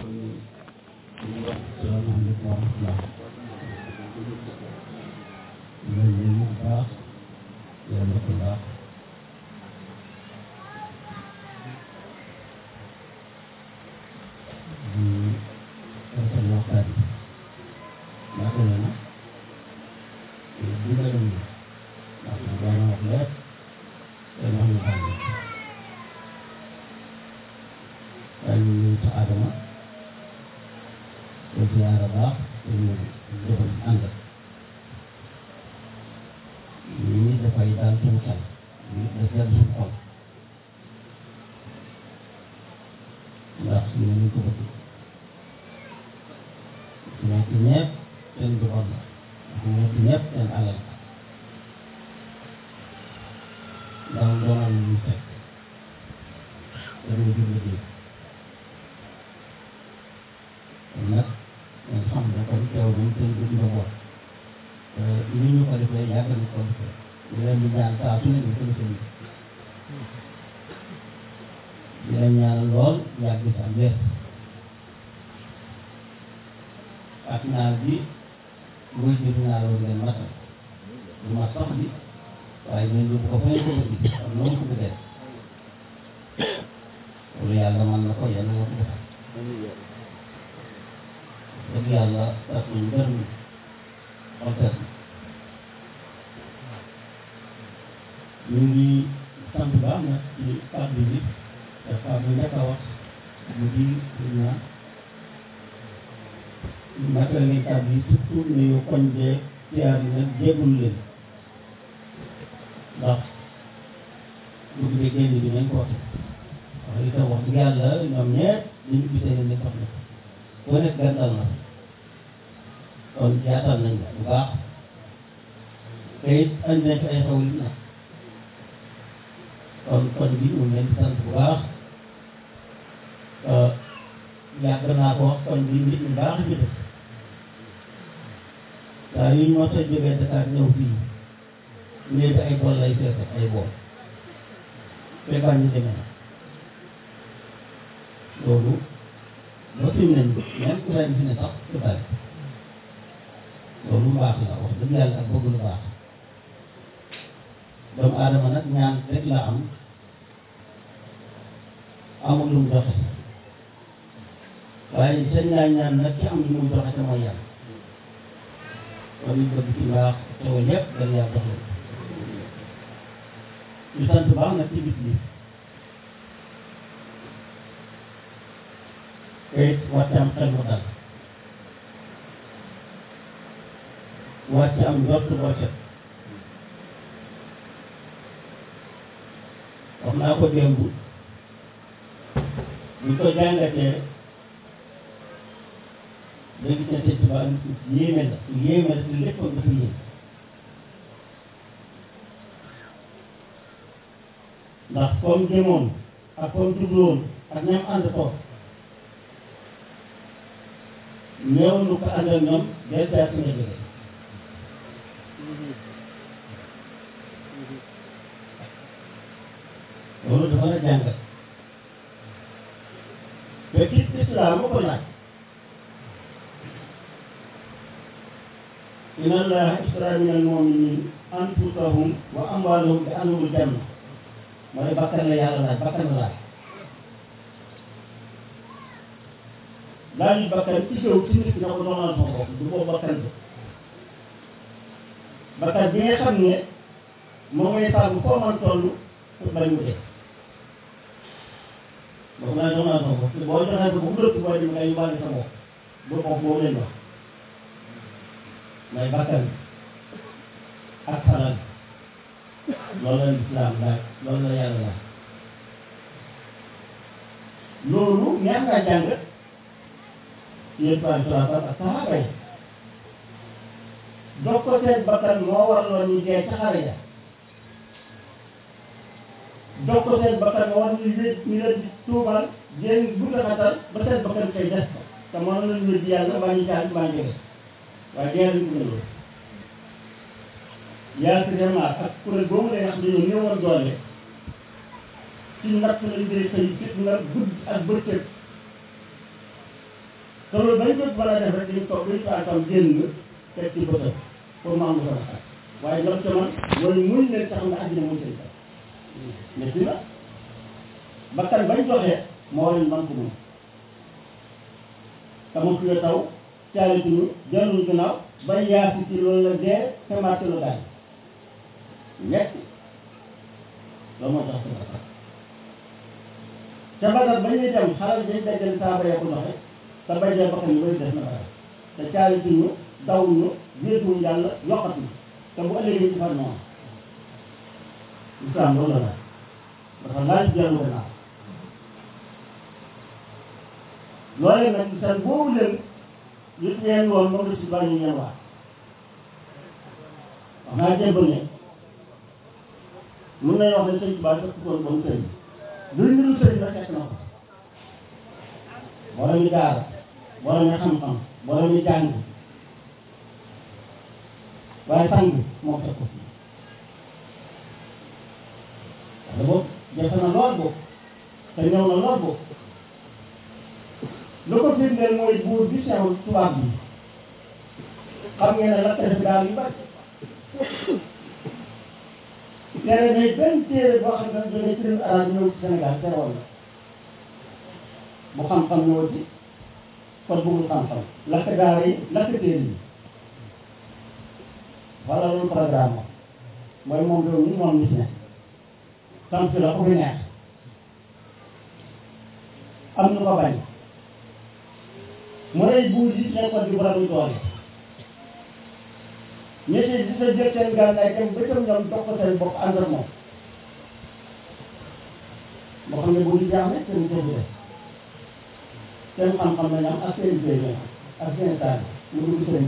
salaamaaleykum wa rahmatulah. ñooñu ñu ngi baax yàlla ko baax. di rafetlu waxtaan bi. yaakaar naa ne bu nga dem ndax man daanaka wax lépp te wax ñu xam ne waaye ñu ngi sa Adama te ziyaara baax te ñu defal ànd lii dafay daal suñu xel lii daf dal suñu xol ndax ñu ñu ko bëgg nekk ñëpp seen njaboot la nekk ñëpp seen alal ndax doonal ñu fekk dañuy jur liggéey kon nag ngeen xam ne kon teew nañ seen jur njaboot te ni ñu ko defee yàgg nañ ko defee ñu leen di ñaan saa su ne ñu ko defee di leen ñaan lool yàgg sa wér ak naa bi muy jur naa loolu ngeen matal du ma sax bi waaye ñun yóbbu ko fa ñu ko bëgg am noonu ko bëggee loolu yàlla mën na ko yàlla na ko defal dëgg yàlla tax nañu gërëm xoltet ñu ngi sant baax nag ci kàddu bi te kàddu njëkk a wax mu di ñaan naka ni kàddu yi surtout nuyu koñ bee siyaar yi nag jéggul leen ndax dugg bi génn bi nañ ko waxe wax itam wax dëgg yàlla ñoom ñeet liñu gisee ne ni sax na ku nekk gàttal na kon jaatal nañ la bu baax te it andi nañ fi ay xew li nag kon kon bi ñu ngi leen di sant bu baax yàgg naa ko wax kon bi nit ñu baax ci def saa yu ñu mos a jógee Dakar ñëw fii ñëw bi ay bool lay feese ay bool fekkaan ñu demee na loolu ba fi mu ne nii même ku ren fi ne sax du bari loolu mbaax la wax dëgg yàlla ak bëgg lu baax doomu aadama nag ñaan rek la am amul lu mu joxe waaye seen naa ñaan nag ki am lu muy joxe te mooy yàlla kon ñu bëgg ci mbaax xewal yépp dañ yàlla jox leen ñu sant baax nag ci bis bi te it wàcc am xel mu dal wàcc am njort boo set wax naa ko démb buñ ko jàngatee léegi ne sëñ Tuubaa yéeme la yéeme la te lépp dafa yéeme ndax comme jëmoon ak comme jubloon ak ñam ànd toog ñëw nu ko ànd ak ñoom del jaar suñu jóge loolu dafa la jàngat te gis islaam ko laaj inna allaha ishtara min al-mu'minina anfusahum wa amwalahum bi anna lahumul janna mooy bakkan la yàlla laaj bakkan la laaj laaj yi bakkan ci jëw ci nit na ko doonal sama bopp du boobu bakkan bi bakkan bi nga xam ne moom ngay sàmm foo man toll pour bañ mu dee boobu laa doonal sama bopp boo joxee ko bu mu dëpp boo dem nga yóbbaale sa bopp bu bopp boobu leen wax mooy bakkan ak xalal loolu la lislaam laaj loolu la yàlla laaj loolu ñaan nga jàng yéen par exemple ak saxaaba yi jox ko seen bakkan moo waraloon ñu dee ca xare ya jox ko seen bakkan moo war ñu wéet ñu leen di tuubal jéem bu nga xatal ba seen bakkan koy des ko te mënoon nañu wéet yàlla mbaa ñu jaal mbaa ñu jóge waaye dee duñ ko loolu yaa si vraiment ak kuréel boobu lay wax dañoo néewoon doole ci natt lañ dee xëy fit nga gudd ak bëccëg te loolu bañ ko mën a def rek dañu toog dañu faa tam génn teg ci bëtam pour mu am lu ko naqar waaye lam ca man mooy muñ leen tax nga àddina muy seen tax mais dina bakkan bañ joxee moo leen man ko mun tamit nga taw caalituñu jëluñu gannaaw bay yaasi ci loolu la dee te màtt la gaañ ñett loolu moo tax sama tax ca Badar ba ñuy dem xalal dañ dajale saaba ya ko joxe te bay dee bakkan yu bëri def na bara te caalituñu dawuñu wéetuñu yàlla yokkatuñu te bu ëllëgee ci far noonu islam loolu la laaj dafa laaj dellu gannaaw loolee nag seen boobu leen yëpp ngeen woon moom la si bàyyi ngeen wax wax naa jéem ne mun nañu wax ne sëñ Tuubaa fekk ko bon sëriñ luy niru sëriñ la fekk na ko borom mi daara borom mi xam-xam borom mi jàng waaye sang moo fekk ko fii wala boobu jafe na lool boobu te ñëw na lool boobu lu ko firndeel mooy buur bi sew tubaab bi xam ngeen ne lakk def daal yu bari tere day benn téere boo xam ne jógee ci réew arab ñëw ci Sénégal terewoon na bu xam-xam ñëw ci kon bëggul xam-xam lakk daara yi lakk téere yi wala loolu programme mooy moom réew mi moom nit ne sant la ku fi neex am nu ko bañ mu rey buur yi nekkoon di borom doole ñetti di sa jël seen gànnaay dem ba tam ñoom dox ko seen bopp ànd ak moom moo xam ne buur yi jaaxle seen jëf def seen xam-xam lañ am ak seen jëf lañ am ak seen taal mu dugg seen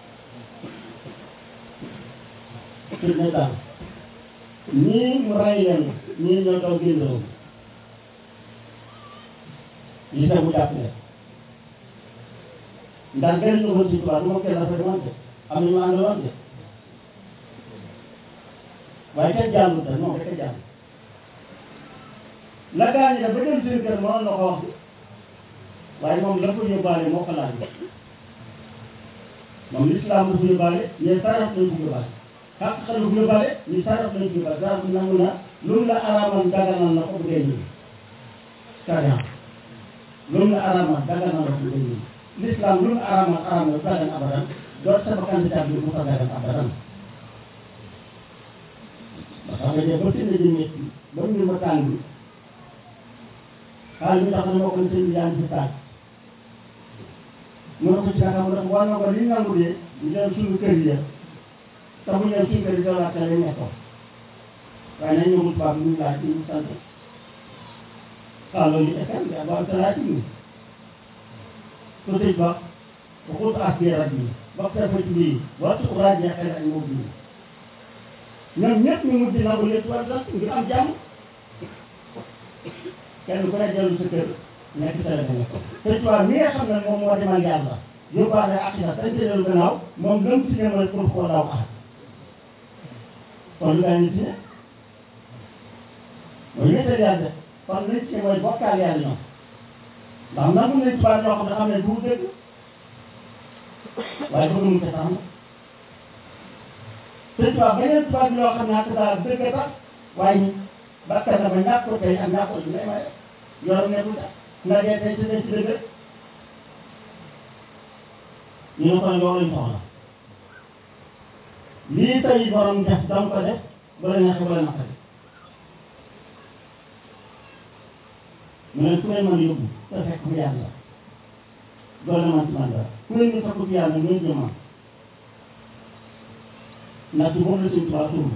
sur ne daal ñii mu rey leen ñii ñoo daw génn réew yi sa mu jàpp leen ndax gën ñu woon si tubaab du ma kenn rafet woon de am na ñu àndaloon de waaye kenn jàllul de non kenn jàll la gaañ da ba dem seen kër mënoon na ko wax waaye moom la ko yóbbaale moo ko laaj moom l'islam la ko yóbbaale mais saraf lañ ko yóbbaale xaq xel la ko yóbbaale ñu saraf lañ ko yóbbaale saraf nangu na lu mu la araamal daganal na ko bu dee nii sariya lu mu la araamal daganal na ko bu dee nii l'islam lu mu araamal araamal dagan abadan doot sama candidat bi mu fa dagan abadan ba tax nga dee ba seen ji métti ba mbir ma tàng bi xaalis bi tax na moo ko seen bi yaa ngi si tàng mu ne ko ci naka mu ne ko war na ko li nangu de ñu dem suñu kër yi te mu ñëw suñu kër yi doon laajte lañ nekkoon waaye nañ ñëwul tubaab ñu laaj ñu sant ah loolu it FM bi waaw sa laaj ñu ko tëj ba waxut ak biir rajo yi ba ko ci bii waxtu rajo yi xel ak moo bii ñoom ñëpp ñu mujj nangu leen tubaab sax ngir am jàmm kenn ku ne dellu sa kër nekk sa la nekk te tubaab mi nga xam ne moom moo demal yàlla yóbbaale ak sa dañ dellu gannaaw moom lëm si ne mooy pour koo daw ak kon lu gaa ñu si ne mooy wéetal yàlla kon liñ ci mooy bokkaal yàlla ñoom ndax nangu nañ tubaab ñoo xam ne xam ne du dëgg waaye bëgg mu ko sax te tubaab beneen tubaab ñoo xam ne ak daal dëgg tax waaye bakkan na ba ñàkk ko tey ak ñàkk ko ci may may yorom nekkul tax nga dee tey ci tey ci dëgg ñu ne kon loolu lañ soxla lii tey borom def dam ko def bu la neexee bu la naqari mu ne ku leen mën yóbbu te fekk mu yàlla doole man ci man dara ku leen di fekk ci yàlla ngeen jëmam ndax ci moom la suñ tubaab tuur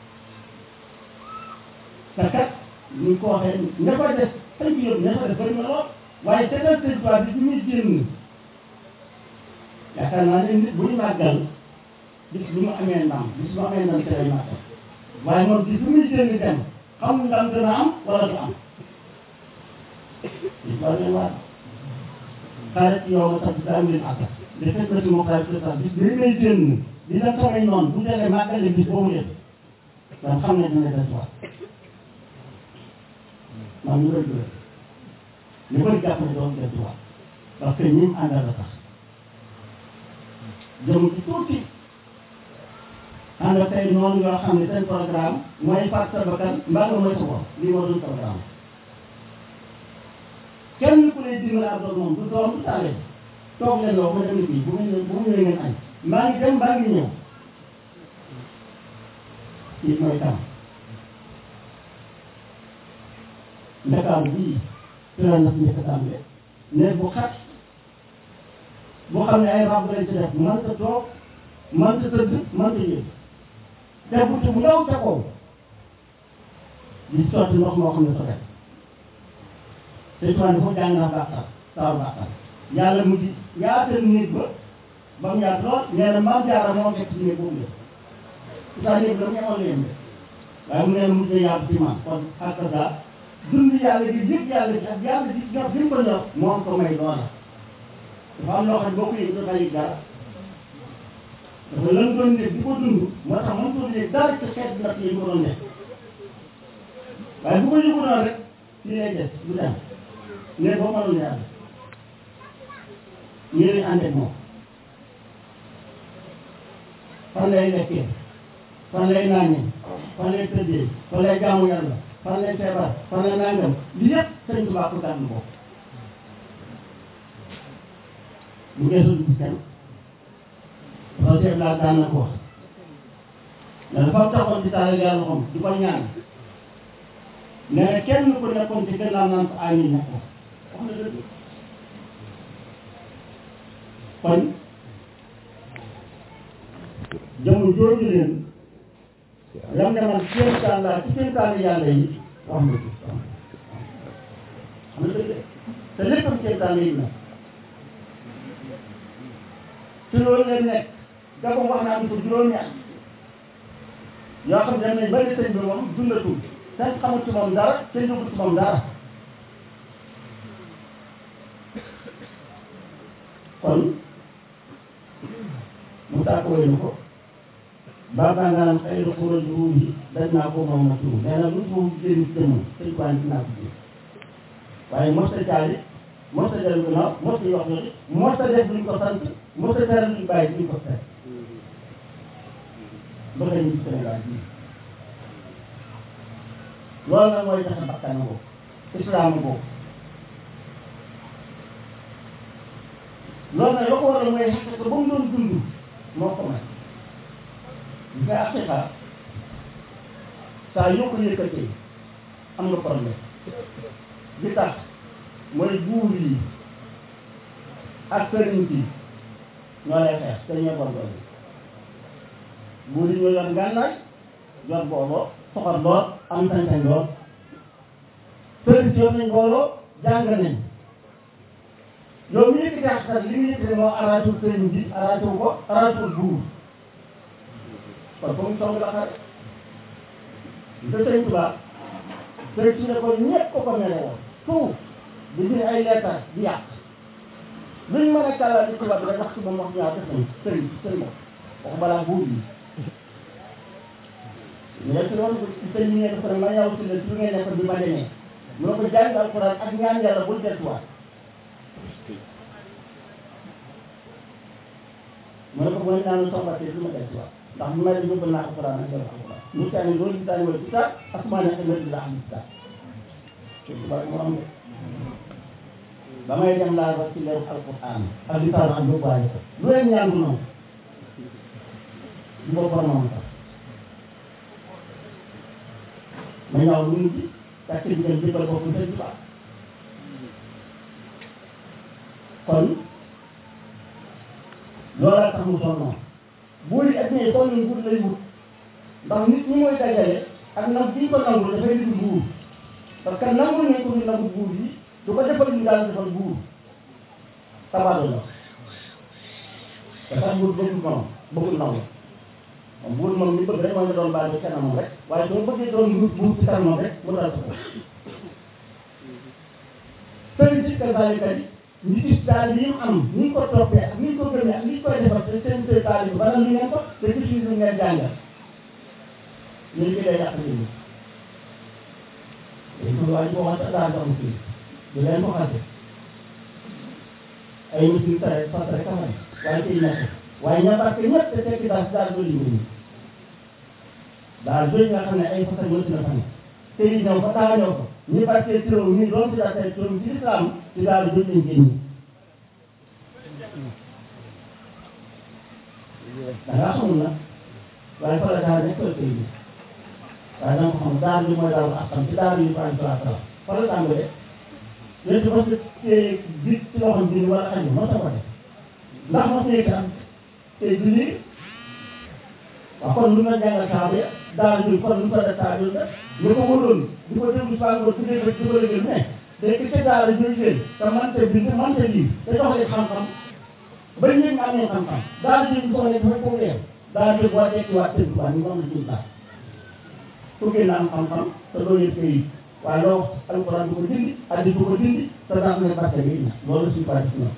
te kat ñu ko waxee ña fa def fañ ko yóbbu ña fa def bëri na lool waaye tegal sëñ tubaab bi bi muy génn yaakaar naa ne nit bu ñu màggal bis bu mu amee ndam bis bu amee ndam te lay màggal waaye moom bis bu muy génn dem xam ndam dana am wala du am il faut leen waat xaaral ci yow ma tax daa am leen àggal de fekk na si moo xaaral ci sax bis bi may génn di dem samay noonu bu demee màggale bis boobu leen dan xam ne dina des waat man ñu bëri ñu bëri jàpp ne doon des waat parce que ñi mu àndal la tax jëm ci tuuti ànd ak tey noonu yoo xam ne seen programme mooy faat sa bakkan mbaa nga mooy sa bopp lii moo doon programme kenn ku lay dimbali ak doon moom du doom du tàllee toog leen loo ma dem fii bu mu ñëw bu mu ñëwee ngeen añ mbaa ngi dem mbaa ngi ñëw kii mooy tam ndakaaru bii tëral na fi njëkk a tàmbale néeg bu xat boo xam ne ay rab lañ ci def mënta toog mënta tëdd mënta yëg te bunt bu ndaw ca kaw di sotti ndox moo xam ne sa def te tuwaan dafa jàng naa bàqal saaru bàqal yàlla mu di yaatal néeg ba ba mu yaatu lool nee na maam jaara moo fekk ci néeg boobu la saa néeg la mu ñemoon leen de waaye mu nee na mujj na yaatu ci maam kon ak sa dund yàlla gi yëg yàlla gi ak yàlla gi ñor bi mu ko ñor moo am ko may loola dafa am loo xam ne boo ko yëg dafa yëg dara dafa lan doon nekk di ko dund moo tax man ko yëg dara ci xeet natt yi ko doon nekk waaye bu ko yëgu noonu rek fii lay des du dem ne boo mënul yàlla yéen ànd ak moom fan lay lekkee fan lay naanee fan lay tëddee fan lay jaamu yàlla fan lay feebar fan lay nangam li yëpp sëñ Tuubaa ko gàddu ko bu geesul gis kenn loolu seet laa daan na ko wax mais dafa taxoon di taal yàlla xam di ko ñaan nee na kenn ku nekkoon ci gannaaw naan ko amiin na ko wax na dëgg kon jëmm jooju leen lam ne man kéemtaan laa ci kéemtaani yàlla yi wax na ci xam na dëgg te léppam kéemtaan yi na ci loolu leen nekk da ko wax naa am ko juróomi at yoo xam ne dem nañ ba ne sëñ bi moom dundatul kenn xamul ci moom dara kenn yëgul ci moom dara kon mu tàkk wéy na ko baaxaa nga naan xëy na xural ruum yi daj naa ko moom na tuur nee na lu mu génn jëmm sëñ ko andi naa ko ji waaye mos a caali mos a dellu gannaaw mos a wax loolu mos a def luñ ko sant mos a tere luñ bàyyi luñ ko tere ba xëy ñu Sénégal bii loolu nag mooy tax bakkan boobu islam boobu loolu nag la ko waral mooy xaq ko ba mu doon dund moo ko may gis nga aqiqa saa yoo ko yëkkatee am nga problème li tax mooy buur yi ak sëriñ bi ñoo lay xeex te ñoo góorgóorlu buur yi ñoo yor ngànnaay yor booboo soxor lool am sañ-sañ lool sëriñ si yor nañ mbooloo jàng nañ yow mi yëkkati ak xel li mu yëkkati moo arrangé sëriñ bi arrangé wu ko arrangé wu buur kon foofu song la xare te sëriñ Tuubaa sëriñ si ne ko ñëpp ko ko mere woon tout di bind ay leetar di yàq luñ mën a kàllaa di tubaab bi rek wax ci moom wax ñaar def nañ sëriñ sëriñ wax balaa buur yi mais si loolu sëñ bi ngeen ko ne ma yow si la su ngeen nekk bi ma demee mu ne ko jàng alxuraan ak ñaan yàlla bul delluwaat mu ne ko boo ñaanu soxlatee du ma delluwaat ndax bu ma dem yóbbal naa alxuraan ak yàlla alxuraan mu tànn loolu di tànn wala kitaab asmaan ak ëllëg di la am kitaab te tubaab moo am de ba may dem laa ba ci leeru alxuraan ak li taal ak yóbbaale ko lu leen ñaan du noonu di ko boromam sax ma ñaaw lu mujj parce que jigéen jëppal boppam sëñ Tuubaa kon loolaa tax mu sonnoon buur yi ak ñi sonn nguur lay wut ndax nit ñi mooy dajale ak nag bi ñu ko nangu dafay dugg buur parce que nangu nañ ko ñu nangu buur yi du ko defal ñu daal defal buur tabaado la te sax buur bëggul moom bëggul nangu moom buur moom li bëgg rek mooy nga doon baal ci kanamam rek waaye soo bëggee doon buur buur ci kanamam rek mu dal sa ko sëriñ si kasaalika yi ñu gis daal yi mu am ni ñu ko toppee ak ni ñu ko gëmee ak ni ñu koy defar te seen seen taal yi bana lu ngeen ko te gis ñu lu ngeen jàngal ñu ngi day yàq nit ñi dañ ko waa ji ko wax sax daal doon fii du leen ko xase ay musim tare fas rek a xam waaye kii nekk waaye ña barke ñëpp te tekki daal daal dooli mbir mi daal doy nga xam ne ay fas ak mënti na fa ne te yi ñëw fa daa ñëw ko ñi barke turam ñi doon si daa tey turam ci lislaam ci daal doy lañ génn da ngaa xamul nag waaye fa la daal nekk la koy gis waaye da nga ko xam daal bi mooy daal askan ci daal yi Ibrahima salaa salaam fa la tàmbalee léegi mos nga téye bi ci loxoom bi wala aju mos a ko def ndax mos nga yëkkat tey du lii waaw kon lu nga jàngal saa bi daal bi kon lu ko def saa bi la ñu ko wóoroon di ko déglu saa nga tuddee ko di ko lëgal mais day ki ci daal di jël te mante bind mante lii te jox leen xam-xam ba ñëpp nga amee xam-xam daal di ñu soxla dafa ko weer daal di boo dekkiwaat seen tubaab ñu moom la jëm daal pour que na am xam-xam te doo yëg këyit waaye loo alquran du ko dindi hadis du ko dindi te daa ne barke bi na loolu suñu bàyyi si ñoom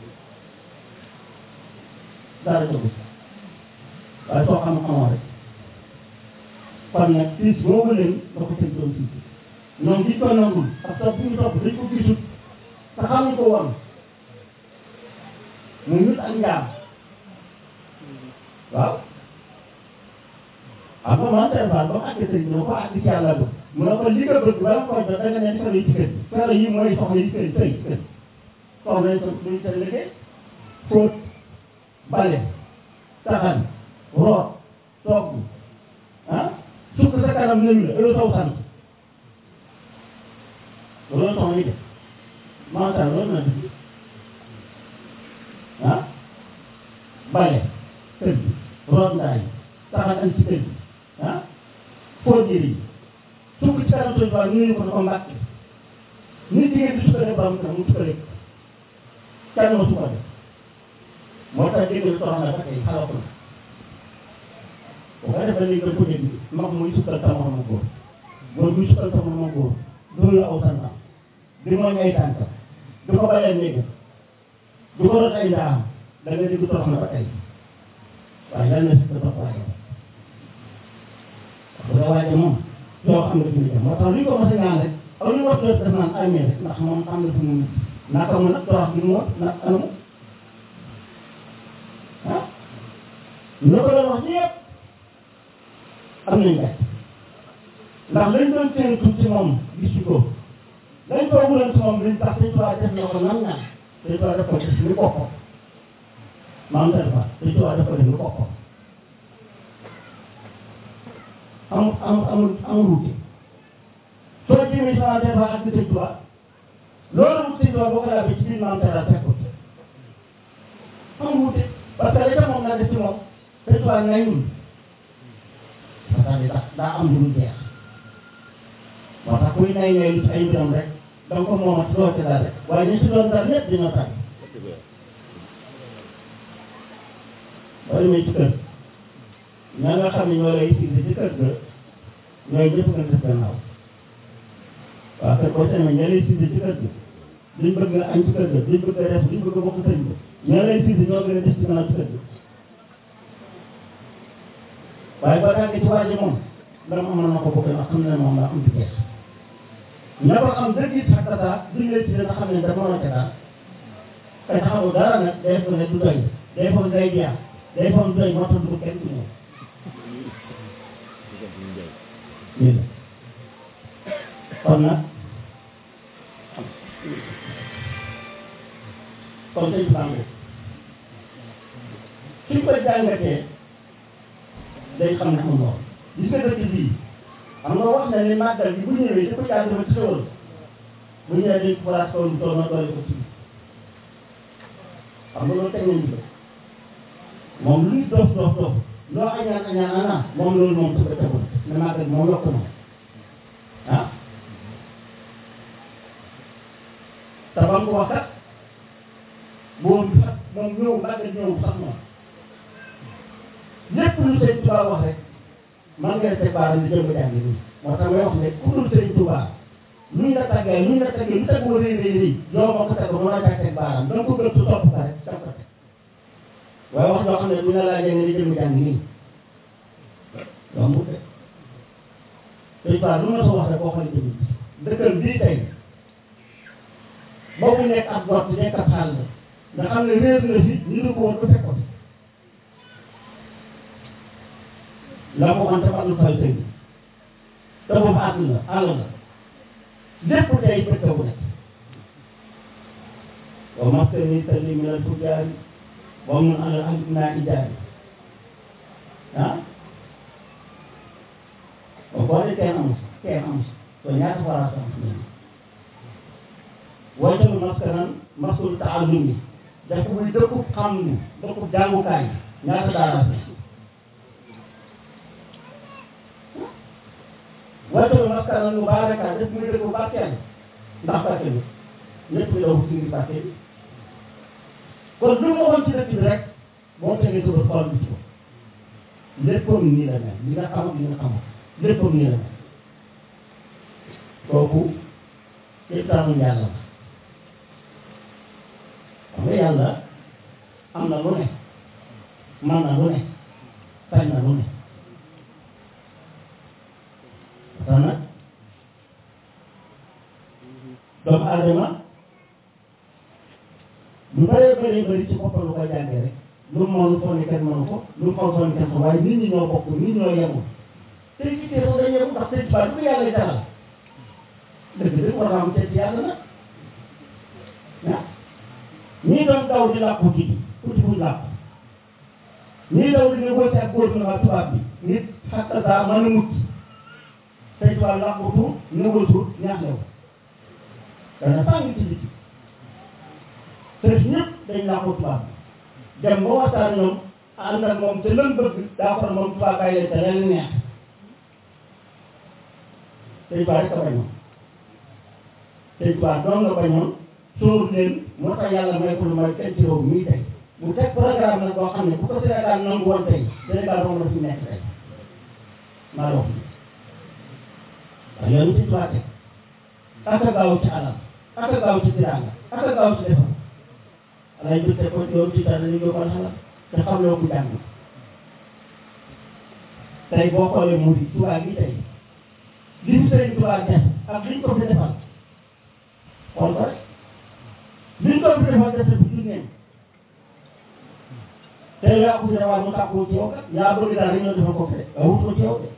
dara jógu waaye soo xam-xamoo rek kon nag siis boobu leen da ko tëj doon siis ñoom giñ ko nangul ak topp bu ñu topp dañ ko gisut te xamuñ ko woon muy nit ak njaam waaw xam nga man tey Fall ba mu àgg sëriñ bi ko àgg ci yàlla ba mu ne ko li nga bëgg bala nga koy jot da nga ne defal yi ci kër gi fere yi mooy soxla yi kër sëy kër soxla yi tam duñ seen liggéey fóot bale taxan root togg ah sukk sa kanam nuyu la ëllëg saw sant loolu soxla yi def macha allah loolu na def ah bale kër gi root ndaay taxan an ci kër gi ah fóot jëri yi sukk ci kanam suñu tool nuyu ko dafa mbàkk nit jigéen di sukkandiku ba mu tax mu sukkandiku kenn ma sukkandiku moo tax dégg nga soxna ba tey xalaat na bu ko defee léegi dañ ko dégg mag muy sukkal sama moromu góor góor muy sukkal sama moromu góor dóor la aw santam di mooñ ay tànkam du ko balee néeg du ko rot ay ndaam da nga dégg soxna ba tey waaye yàlla na si ko topp waaye bu dee waaye moom yoo xam ne fi mu jëm moo tax li ñu ko mos a ñaan rek aw ñu wax def naan amee rek ndax moom xam na fi mu mujj naka mu nag torox bi mu wax nag anamu ah ñu ko doon wax yëpp am nañ gàtt ndax lañ doon séentu ci moom gisu ko lañ ko wuloon ci moom liñ tax sëñ Tuubaa def na ko nam ñaan sëñ Tuubaa def ko def ni boppam maam def fa sëñ Tuubaa def ko def ni boppam amul amul amul amul wuute soo jëmee sama des fois ak sëñ Tuubaa loolu wut sëñ Tuubaa boo ko laajee ci biir maam Talla fekkut amul wuute parce que li tax moom laa def ci moom sëñ Tuubaa ngay ñun parce que daa daa am lu dul jeex moo tax kuy nay nay ci ay mbiram rek da nga ko moomat doo ci dara waaye ñu si doon dara ñëpp dina tàgg boo demee ci kër ña nga xam ne ñoo lay siise ci kër ga ñooy ñëpp nga def gannaaw waaw kër boo demee ña lay siise ci kër ga duñ bëgg nga añ ci kër ga duñ bëgg a def duñ bëgg a bokk sëñ ga ña lay siise ñoo gën a def ci gannaaw ci kër ga waaye boo tàggee ci waa ji moom dama amoon na ko bëgg ndax xam ne moom daa am ci jeex ña ko xam dëgg it ak tata duñ lay siise nga xam ne dafa mën a ca daal kay taxawu dara nag day foog ne du doy day foog day jeex day foog du doy moo tax du kenn du ñëw lii la kon nag kon sëñ Bamba suñ koy jàngatee day xam ne am lool gis nga dëkk bii xam nga wax na ni màggal bi bu ñëwee dafa jaar dafa ci xewal bu ñëwee dañ ko place kaw lu toll na doole ko ci xam nga loolu teg nañu ko moom lu ñu dof dof dof loo añaan añaan ana moom loolu moom dafa tegul ne màggal moom yokk na ah te ba mu ko wax kat boobu sax moom ñëw màggal ñëw sax moom lépp lu sëñ Tuubaa wax rek man nga teg baaram di jëm jàng nii moo tax may wax ne ku dul sëñ Tuubaa luñ la tàggee luñ la tàggee lu tegu rëy rëy rëy yow moo ko teg ba mën a jaay teg baaram da nga ko gëstu topp ka rek da nga ko teg waaye wax joo xam ne bu ñu la laajee nga di jëm jàng nii yombut de sëñ Tuubaa lu ma sa wax rek boo xoolee jëm dëkkal bii tey boobu nekk ab gott nekk ab xàll nga xam ne réer na fi ñu ne ko woon ba fekk ko fi la ko waxoon dafa am fay tënk te boobu àgg na àll na lépp day bëgg bu nekk wa maskani salli min al fujaari wa mun alal ahdi naa ijaari ah ba boo dee kenn amu si kenn amu si to ñaata forage am si waaye tamit maskanan maskul taallumi def muy dëkkub xam ni dëkkub jàngukaay ñaata daara si waaye tamit maskanan mubaaraka def muy dëkkub barkeel ndax barkeel bi ñëpp daw si ngir barkeel bi kon lu ma waxoon ci dëkk bi rek boo tegee sa bët xool bi ci ko léppam nii la mel li nga xam ak li nga xamul léppam nii la mel kooku kéemtaanu yàlla la xam nga yàlla am na lu ne man na lu ne sañ na lu ne parce que nag doomu aadama lu bëree bëri bëri ci boppam lu koy jàngee rek lu mu mënu foog ne kenn mënu ko lu mu xaw foog ne kenn ko waaye nit ñi ñoo bokk nit ñi ñoo yemul tey ci tey sax dañuy yemul ndax tey tubaab du yàlla jaral dëgg dëgg war naa am tey ci yàlla nag ah ñii doon daw di làqu ci uti buñ làqu ñii daw di négocier ak gouvernement tubaab bi nit xatta saa mën a mucc tey tubaab làqutu négocier ñaax lew dana tàng ci biti te ñëpp dañ làqu tubaab bi dem ba waxtaan ñoom ànd ak moom te lan bëgg daa ko moom tubaab bàyyi leen te leen neex tey tubaab rek a bañoon tey tubaab doon nga bañoon sóor leen moo tax yàlla may ko lu may kenn ci réew mii tey bu teg programme nag boo xam ne bu ko Sénégal nangu woon tey Sénégal moom la fi nekk tey maa la wax waaw yoonu ci tubaab teg ak a gaaw ci alal ak a gaaw ci tiraanga ak a gaaw ci defar alay jël te ko yoonu ci dara ñu yóbbal xalaat te xam loo ko jàng tey boo xoolee mu di tubaab gi tey li mu sëriñ tubaab def ak liñ ko fi defal xool ko rek liñ ko fi defal def fi jur neen tey yaa ko fi defal mu tàkkoo ci yow kat yaa bëgg daal dañoo defal ko fi de nga wutoo ci yow de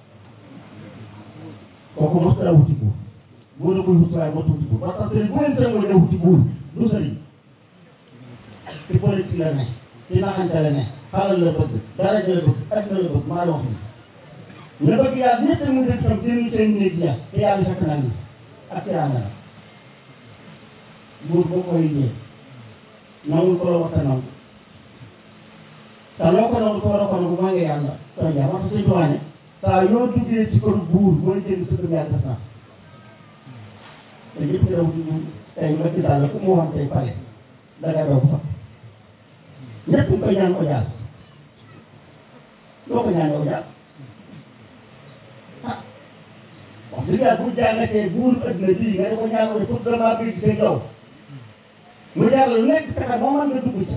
kooku mos la wuti buur buur la koy wut waaye mos wuti buur parce que sëriñ bu leen sëriñ la wuti buur du sëriñ ci politique la ne ci naxante la ne xalal la bëgg dara la bëgg ak la bëgg maa la wax ni nga bëgg yàlla ñett mu def tam seen seen néeg ya te yàlla fekk na ni ak tiraanga la buur boo koy liggéey nangul ko la waxta nangu te loo ko nangu ko war a ko nangu maa ngi yàlla kon ja wax suñu tuwaane saa yoo duggee ci kër buur mooy jënd sa gëm yàlla def naa te ñëpp daw ci buur tey nga ci daal ku mu waxoon tey pare danga daw fa ñëpp ñu koy ñaan audience loo ko ñaan audience ah wax dëgg yàlla bu jàngatee buur adduna bii nga ne ko ñaan audience pour vraiment bëgg seen yow mu jaar lu nekk fexe moo mën nga dugg ca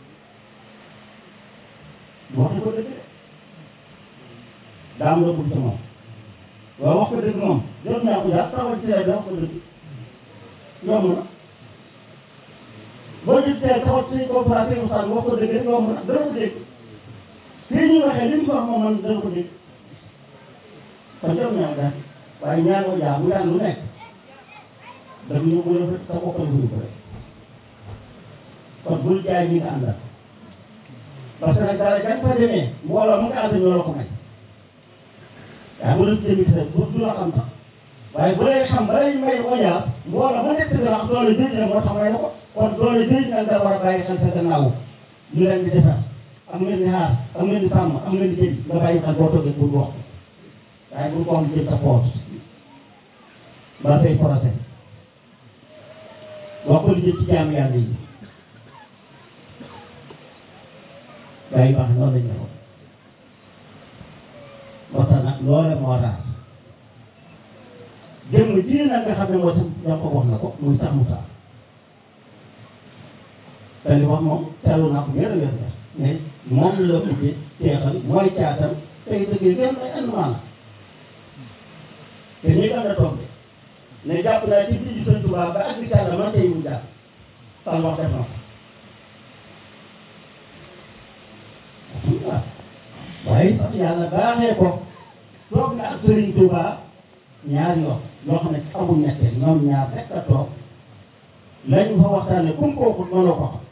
bu waxee ko dëgg de daa am loo bëgg ca moom waaw wax ko dëgg moom jot naa ko jaar taxawal ci rajo wax ko dëgg yomb na boo gis tey taxaw ci coopérative Moussa wax ko dëgg rek yomb na dana ko dégg fii ñuy waxee li ñu ko wax moom man dana ko dégg kon jot naa ko waaye ñaar ko jaar mu yàlla lu nekk daf ñu ko def sa bopp la ko rek kon bul jaay ñi nga àndal parce que nag dara jàng fa demee mbooloo mu nga ànd ñoo la ko may yaa ngi doon jëmi sa du du la xam sax waaye bu lay xam ba lay may audience mbooloo mu nekk dina wax doole jëj na moo tax may na ko kon doole jëj nag da war a bàyyi xel sa gannaaw ñu leen di defar am ngeen di xaar am ngeen di sàmm am ngeen di jëj nga bàyyi xel boo toogee bul wax waaye bul ko am jël sa poos ba say procès wax ko li jëm ci jaamu yàlla yi gaa yi baax noonu la ñu waxoon moo tax nag loole moo raar jëmm ji nag nga xam ne moo tax ñoo ko wax na ko muy sax mu sax te li wax moom teelu naa ko wér a wér mais moom la ubbee teexal mooy caatam tey dëgg ngeen ay andumaan te ñi am na toog de ne jàpp naa ci biir Sëñ Tuubaa ba ak bi Yàlla man tey mu jàpp sal wax def na ko yàlla baaxee ko toog na ak Serigne Touba ñaari yoon yoo xam ne amul ñetteel ñoom ñaar rek a toog lañ fa waxtaane kum kooku noonu ko xam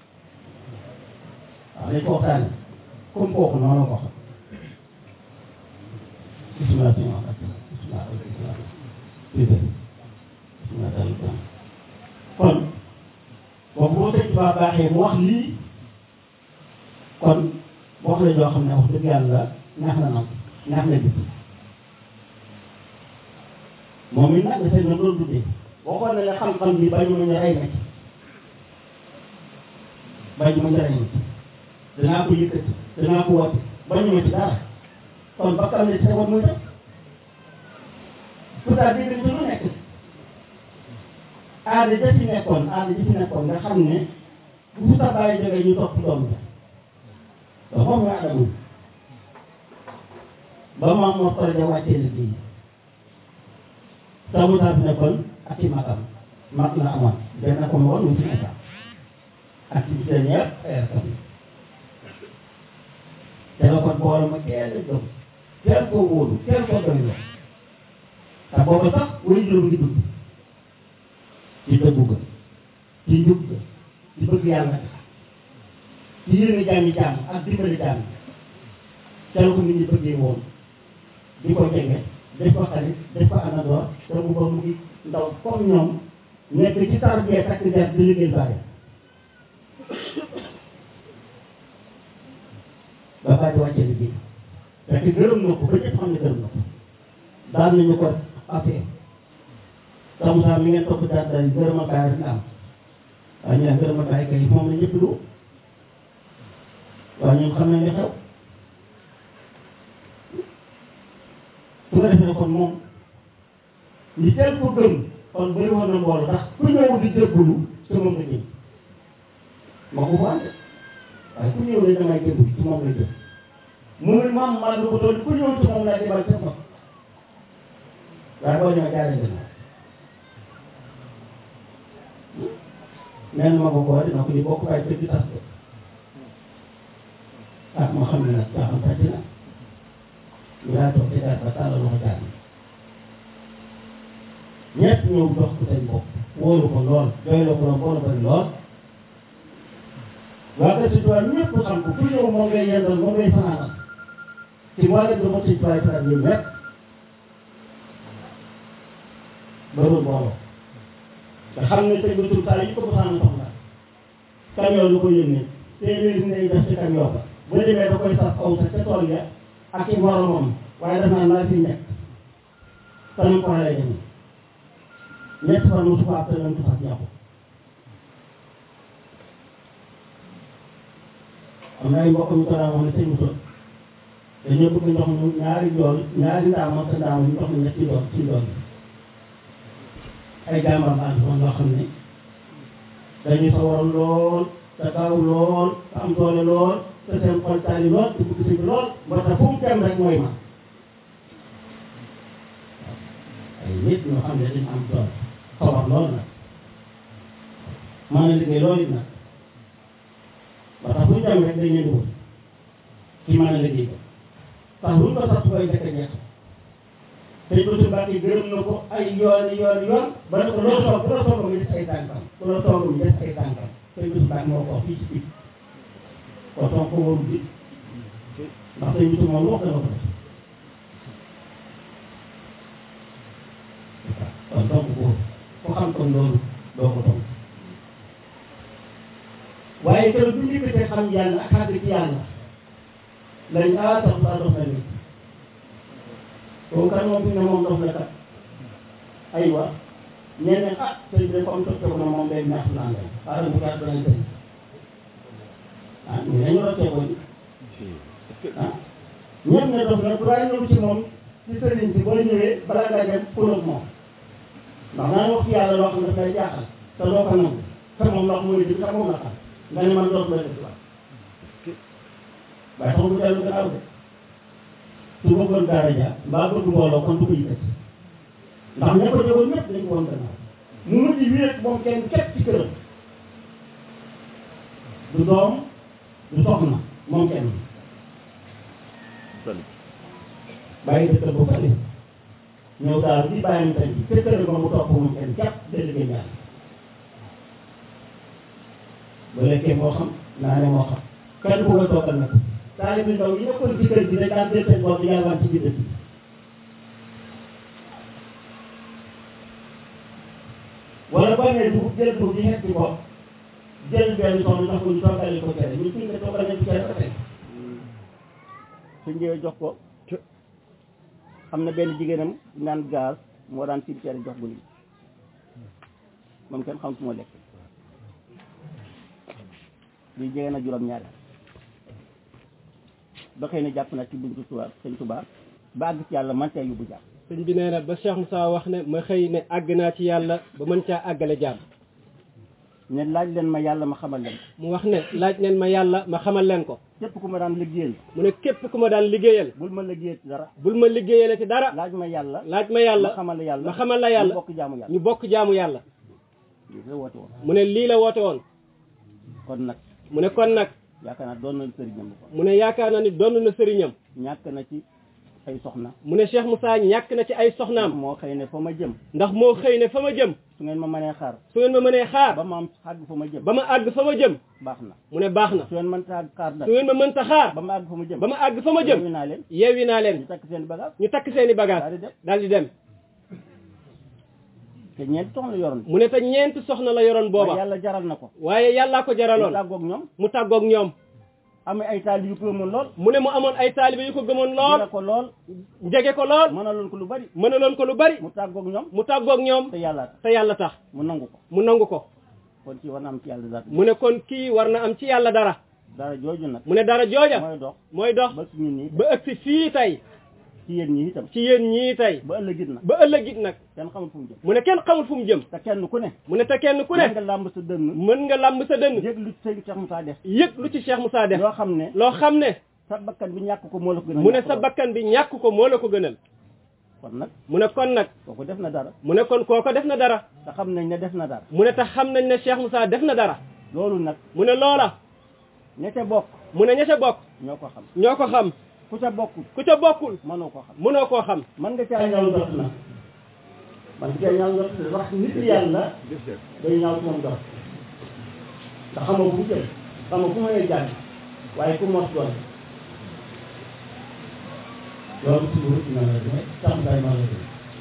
waaw lañ ko waxtaane kum kooku noonu ko xam bisimilah si ma bisimilah bisimilah kon boobu boo sëñ Tuubaa baaxee mu wax lii kon wax la joo xam ne wax dëgg yàlla neex na nam neex na gis moom it nag dafay na doon dundee boo ko ne la xam-xam bi bañu ma ñu rey na ci bañu ma ñu rey na ci danaa ko yëkkati danaa ko woote bañu ma ci dara kon ba xam ne sa war muy def pourtant dégg nañ ci lu nekk aada ja fi nekkoon aada ji fi nekkoon nga xam ne bu sa bàyyi jógee ñu topp doom ja te moom nga adamul ba maam moo xore ja wàccee liggéey sa mu fi nekkoon ak i magam mag la amoon benn ko ma woon mu fi nekka ak ci seen yëpp ay rakam te la kon boole ma kenn gëm kenn koo wóolu kenn koo doy la te booba sax way juróom ngi dund ci dëggu ga ci njub ga ci bëgg yàlla ci yéene jàmmi jàmm ak dimbali jàmm ca la ko nit ñi bëggee woon di ko jege def ko xarit def ko àndandoor te mu ba mu ngi ndaw comme ñoom nekk ci tarbiyee takk der di liggéey bàyyi ba bàyyi wàcce liggéey fekk gërëm na ko ba ñëpp xam ne gërëm na ko daan nañu ko affaire sax Moussa mi ngeen topp daal daal gërëma baay rek am waaye ñu ne gërëma baay kay moom la ñëpp lu waaye ñun xam nañ li xew su nga defee kon moom ñi teel ko gëm kon bëri woon na mbooloo ndax ku ñëw di jëbbulu ci moom la jëm ma ko fa ande waaye ku ñëw ne damay jëbbulu ci moom la jëm mu ne maam maa lu ko doon ku ñëw ci moom laa demal ca fa waaye boo ñëwee jaaree gën nee na ma ko ko dina ko ñu bokk waaye kër gi tas ko ah ma xam ne nag caaxaan tàcc na ñu daa toog ci daal ba tàllal loxo jaar ñett ñëw jox ko seen bopp wóoru ko lool doyloo ko lool boole bari lool waa kër si tubaab ñëpp xam ko ku ñëw moom ngay yendal moom ngay fanaanal ci moo leen doon si tubaab yi faral yëpp rek barul mbooloo nga xam ne tey ba tur saa yi ko mosaan soxla camion lu ko yónnee téeméeri ngay def ci camion ba bu demee da koy sax aw sa ca tool ya ak i moromam waaye def naa naa fi nekk kanam ko lay demee ñett fan mosu ko après lañ ko sax jàpp am na ay mbokk ñu ko daan wax ne sëñ Moussa dañoo bëgg ndox mu ñaari yoon ñaari ndaama sa ndaama ñu ndox mu ñetti yoon ci yoon bi ay jàmbaar la ànd woon yoo xam ne dañuy sawaroon lool te gaaw lool te am doole lool te seen xol taali lool te bëgg sëñ bi lool moo tax fu mu dem rek mooy ma ay nit ñoo xam ne dañu am doole sawar lool nag mën na liggéey loolu it nag ba tax fu ñu dem rek dañ leen di wut ci mën a liggéey ko tax luñ ko sax koy njëkk a jeex tey Boussa Mbacke gërëm na ko ay yoon yoon yoon ba ne ko loo toog ku la toog mu des ay tànkam ku la toog mu des ay tànkam tey Boussa Mbacke moo ko wax fii ci biir kon toog ko warul bi ndax tey Boussa moom wax dana ko def kon donc ko ku xam kon loolu doo ko toog waaye keroog bu ñu yëkkatee xam yàlla ak xàgg ci yàlla lañ ah sax saa dox na nit kooku kan moom fi ne moom dox na kat aywa nee na ah sëñ bi comme toog na moom day neex naa leen xaaral bu gàtt danañ sëñ ah ñu ne ñu roccee ko ah ñëpp ne dox na bu daay ñëw ci moom ci sëriñ bi boo ñëwee balaa ngaa dem xulóog moom ndax naa wax ci yàlla loo xam ne daf lay jaaxal te doo ko nangu te moom ndox mooy dëgg te moom la xam nga ne man dootu la def la waaye taxul mu dellu gannaaw de su bëggoon daara ja mbaa bëgg mbooloo kon du ko yëkkati ndax ña ko jógoon ñëpp dañ ko woon gannaaw mu mujj wéet moom kenn képp ci këram du doom du soxna moom kenn bàyyi dëkk ba fële ñëw daal di bàyyi tey bi fekk ko mu topp moom kenn jàpp day liggéey ñaar bu lekkee moo xam naa ne moo xam kenn ku koy toogal nag taalibe ndaw yi nekkoon ci kër gi dañ daan jël seen bopp di yalwaan ci biir dëkk bi wala boo nee dugub jël dugub di xeet ci bopp jël benn soxna jox ko ñu toogali ko cere ñu fi nga toogal nañ cere ba tey su ñëwee jox ko am na benn jigéenam naan gaz moo daan tiim cere jox bu lii moom kenn xam su ma lekk lii jege na juróom-ñaari ba xëy na jàpp na ci buntu tubaab sëñ tubaab ba àgg ci yàlla man cee yóbbu jàpp sëñ bi nee na ba Cheikh Moussa wax ne ma xëy ne àgg naa ci yàlla ba mën caa àggale jàmm ne laaj leen ma yàlla ma xamal leen ko mu wax ne laaj leen ma yàlla ma xamal leen ko képp ku ma daan liggéeyal mu ne képp ku ma daan liggéeyal bul ma liggéeyal ci dara bul ma liggéeyale ci dara laaj ma yàlla laaj ma yàlla ma xamal la yàlla ma xamal la yàlla ñu bokk jaamu yàlla ñu bokk jaamu yàlla lii la woote woon mu ne lii la woote woon kon nag mu ne kon nag yaakaar naa doon na sëriñam ko mu ne yaakaar na ni donn na sëriñam ñàkk na ci ay soxna mu ne Cheikh Moussa ñàkk na ci ay soxnaam moo xëy ne fa ma jëm ndax moo xëy ne fa ma jëm su ngeen ma mënee xaar su ngeen ma mënee xaar ba ma am xàgg fa ma jëm ba ma àgg fa ma jëm baax na mu ne baax na su ngeen mënta xaar nag su ngeen ma mënta xaar ba ma àgg fa ma jëm ba ma àgg fa ma jëm yeewi naa leen yeewi naa leen ñu takk seen bagage ñu takk seeni bagage daal di dem daal di dem te ñeenti soxna yoroon mu ne te ñeenti soxna la yoroon waaye booba yàlla jaral na ko waaye yàllaa ko mu jaraloon tàggoog ñoom mu tàggoog ñoom amee ay taal yu ko mën lool mu ne mu amoon ay taalibe yu ko gëmoon jira lool ko lool jege ko lool mënaloon ko lu bari mënaloon ko lu bari mu tàggoog ñoom mu tàggoog ñoom te yàlla tax te yàlla tax mu nangu ko mu nangu ko kon ci war na am ci yàlla dara mu ne kon kii war na am ci yàlla dara dara jooju nag mu ne dara jooja mooy dox mooy dox ba ci ñun ñi ba ëgsi fii tey ci yéen ñi itam ci yéen ñii tey ba ëllëgit nag ba ëllëg it nag kenn xamul fu mu jëm mu ne kenn xamul fu mu jëm te kenn ku ne mu ne te kenn ku mën ne nga làmb sa dënn mën nga làmb sa dënn yëg lu sëñ Cheikh Moussa def yëg lu ci Cheikh Moussa def yoo xam ne loo xam ne sa bakkan bi ñàkk ko moo la ko gën a mu ne ñàkk sa lool. bakkan bi ñàkk ko moo la ko gënal kon nag mu ne kon nag kooku def na dara mu ne kon kooko def na dara te xam nañ ne def na dara mu ne tax xam nañ ne Cheikh Moussa def na dara loolu nag mu ne loola ña ca bokk mu ne ña ca bokk ñoo ko xam ñoo ko xam ku ca bokkul ku ca bokkul mënoo ko xam mënoo koo xam mën nga caa ñaaw jot na man caa ñaaw jot na wax nit yàlla day ñaaw ci moom jot te xamoo fu mu jëm xamoo fu mu lay jàng waaye ku mos doon loolu ci biir dina la dina tax day ma la dina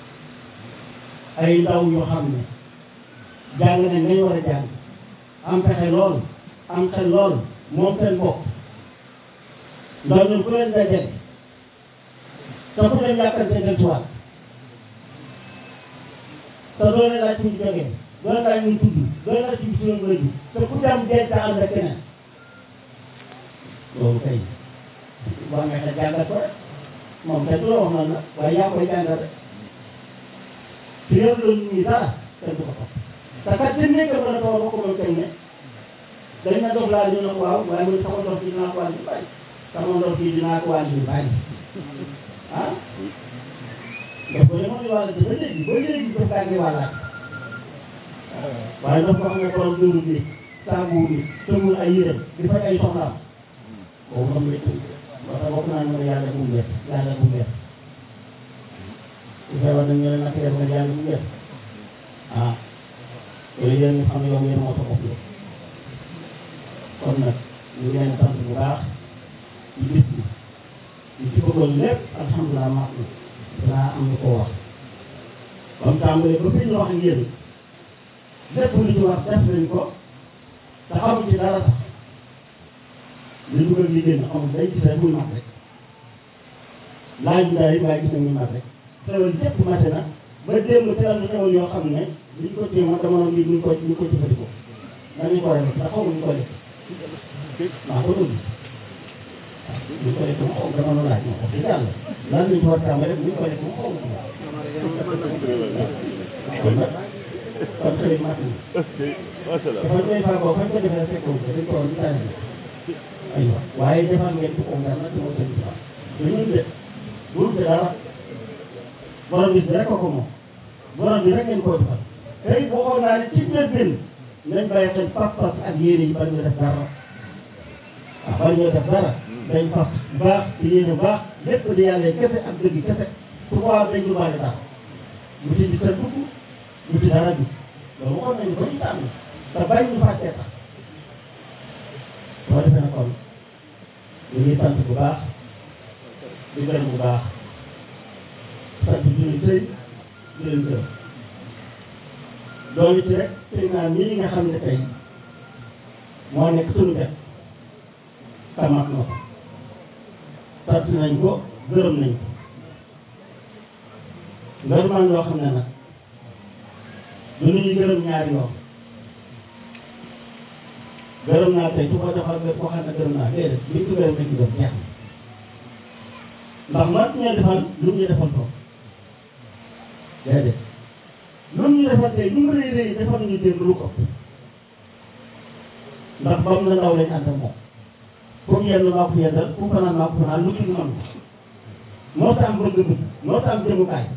ay ndaw yoo xam ne jàng nañ nañ war a jàng am pexe lool am xel lool moom seen bopp ndaw ñun ku leen dajale te ku leen yàkkante del tuwaat te doo leen laaj fu ñu jógee doo leen laaj ñu tudd doo leen laaj ci bisu leen bëri te ku dem denc ànd ak keneen loolu kay war nga xel jàngal ko rek moom kenn du la wax noonu la waaye yaa koy jàngal rek te yow loolu ñuy dara kenn du ko topp te kat dañ nekk ba ne toog ba ko moom kenn ne dañ na dox laa ñu ne ko waaw waaye mu ne sama dox bi dinaa ko wàññi bàyyi sama dox bi dinaa ko wàññi bàyyi ah daf ko demoon di wàll ba léegi ba léegi daf kaa ngi wàllaat waaye daf ko xam ne borom dund bi saabu bi tëmul ay yére di faj ay soxlaam boobu xam ne moo tax bokk naa ñu ne yàlla bu mu def yàlla bu mu def bu feebar nañ ñu ne naka def nga yàlla bu mu def ah yooyu yéen ñu xam ne yow yéen moo sa bopp la kon nag ñu ngi leen sant bu baax ci bis bi ñu ci bëggoon lépp alhamdulilah maa ngi dinaa am lu ko wax comme tàmbalee ba fi ñu wax ak yéen lépp lu ci wax def nañ ko te xamuñ ci dara sax li dugal li génn xamul day gis rek muy mat rek laaj bi daal waaye gis nañ muy mat rek xewal yëpp mate na ba démb teral na xewal yoo xam ne liñ ko téye ma dama noonu lii ñu ko ñu ko jëfandikoo nañu ko def ndax xamuñ ko def maa ko dund ñu ko def moom xaw dama noonu laaj moom wax dëgg yàlla lan lañ ko war a tàmbale ñu ko def moom xaw ma kon nag kon xëy mat na dafa koy fàggoo fañ ko defee fekkoon ko dañ ko woon ci tànn bi aywa waaye defal ngeen ko ko ngar nag moo seen bi du ñun de bul de dara borom bis bi rek ko ko moom borom bi rek ngeen koo defal tey waxoon naa ne ci njëlbéen nañ bàyyi xel pas-pas ak yéene yi bari ñu def dara waaw bari ñoo def dara dañ fas bu baax di yéene bu baax lépp di yàlla kese ak dëgg kese su ko dañ du bari dara bu ci di sa dugg bu ci dara bi loolu waxoon nañu ko ñu tànn te bañ ñu fàccee tax boo defee na kon ñu ngi sant bu baax di gërëm bu baax sant suñu sëy di leen gërëm loolu ci rek sëy naa nii nga xam ne tey moo nekk suñu def tamat na ko sant nañ ko gërëm nañ ko ngërëmaan loo xam ne nag du ñuy gërëm ñaari yoon gërëm naa tey su ko defal nga ko xam ne gërëm naa déedéet biñ ko gërëm nañ ko gërëm jeex na ndax man ñu defal lu ñu defal ko déedéet lu ñu defal tey lu mu rëy rëy defal nañu démb lu ko ndax bam na ndaw lañ ànd ak moom fu mu yenn maa ko yendal fu mu fanaan maa ko fanaan lu ci mën moo tax am bëgg-bëgg moo tax am jëmukaay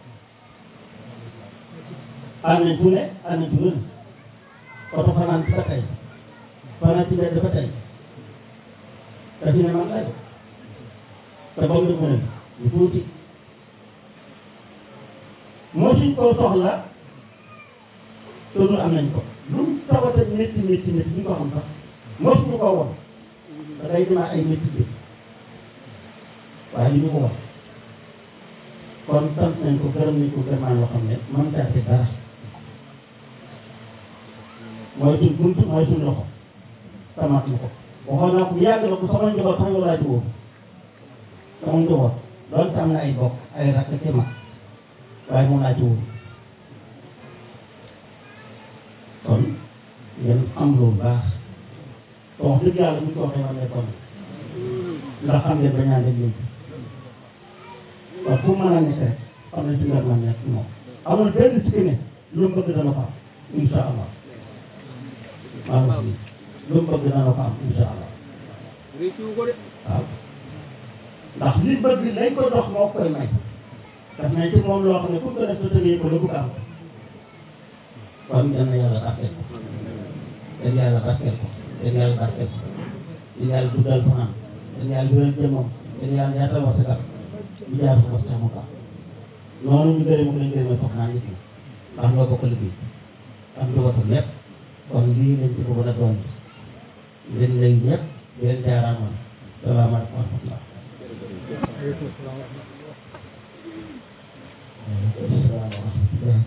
ànd nañ fu ne ànd nañ fu ne oto fanaan ci ba tey fanaan ci mbedd ba tey te fi ne man lay te ba mu def ne ñu tuuti moo suñ koo soxla te lu am nañ ko lu mu tawata métti métti métti ñu ko xam sax moo suñu ko woon da day demaa ay métti bi waaye li ñu ko wax kon sant nañ ko gërëm nañ ko gërëmaan loo xam ne man caa ci dara mooy suñ bunt mooy suñ loxo tamaat na ko waxoon naa ko bu yàgg la ko sama njaboot sax yow laa ci woo sama njaboot doon am na ay bokk ay rakk ci mag waaye moom laa ci woo kon ngeen am loolu baax te wax dëgg yàlla bu ñu ko waxee man nekkoon ndax xam ngeen bañaa dégg léegi waaw fu mu mën a nekk rek xam nañ ci nga mën nekk moom amul benn sikki ne lu mu bëgg dana ko am incha allah maa ngi fi lu mu bëgg dana ko am incha allah waaw ndax li bëgg lañ ko dox moo koy may daf nañ ci moom loo xam ne pour que def sa tëgee ko la bëgg am kon yal na yàlla barkeel ko yal yàlla barkeel ko yal yàlla barkeel ko yal yàlla dugal fanaan yal yàlla dugal jëmmam yal yàlla yaatal wasakal ñu jaar ko sax mu baax noonu ñu gërëm ko lañ gërëmee foog naa nit ñi ndax ñoo bokk liggéey am njabootam lépp kon lii lañ ci bëggoon a doon leen lay ñëpp di leen jaaraamal salaamaaleykum wa rahmatullah waaleykum salaam wa rahmatullah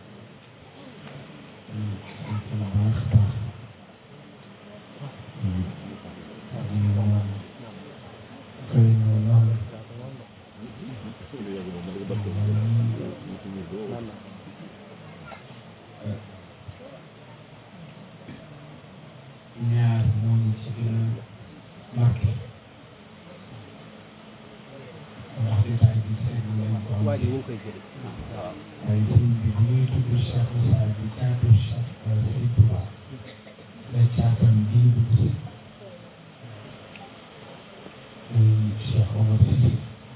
ñaar moo ñu ci gën a marqué ndax détail bi seetlu leen ko waa ji ñu ngi koy jël waaye sëñ bi bu ñuy tudd Cheikh Moussa bi caatu Cheikh Sëñ Touba la caatam bii dugg si muy Cheikh Omar Cissé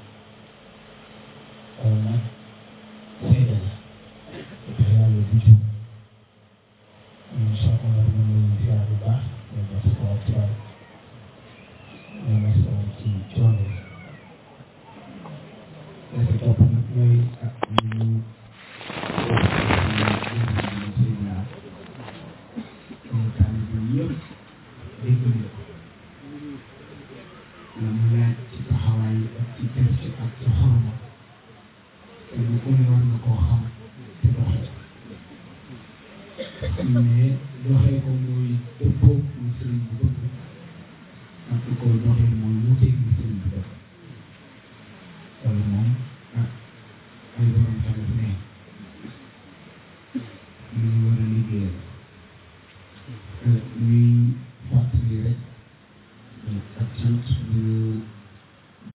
loolu nag seede la te yàlla du jum ñun Cheikh Omar ñu ngi ziar bu baax ñu def ko ak tubaab ñu masawu ci coono yi la si topp nag mooy ak ñu mais doxee ko mooy dëppoo mu sëriñ bi bëgg ak ko doxee mooy wuteeg mu sëriñ bi bëgg loolu moom ah ay borom xel ne ñu war a liggéeyal ñuy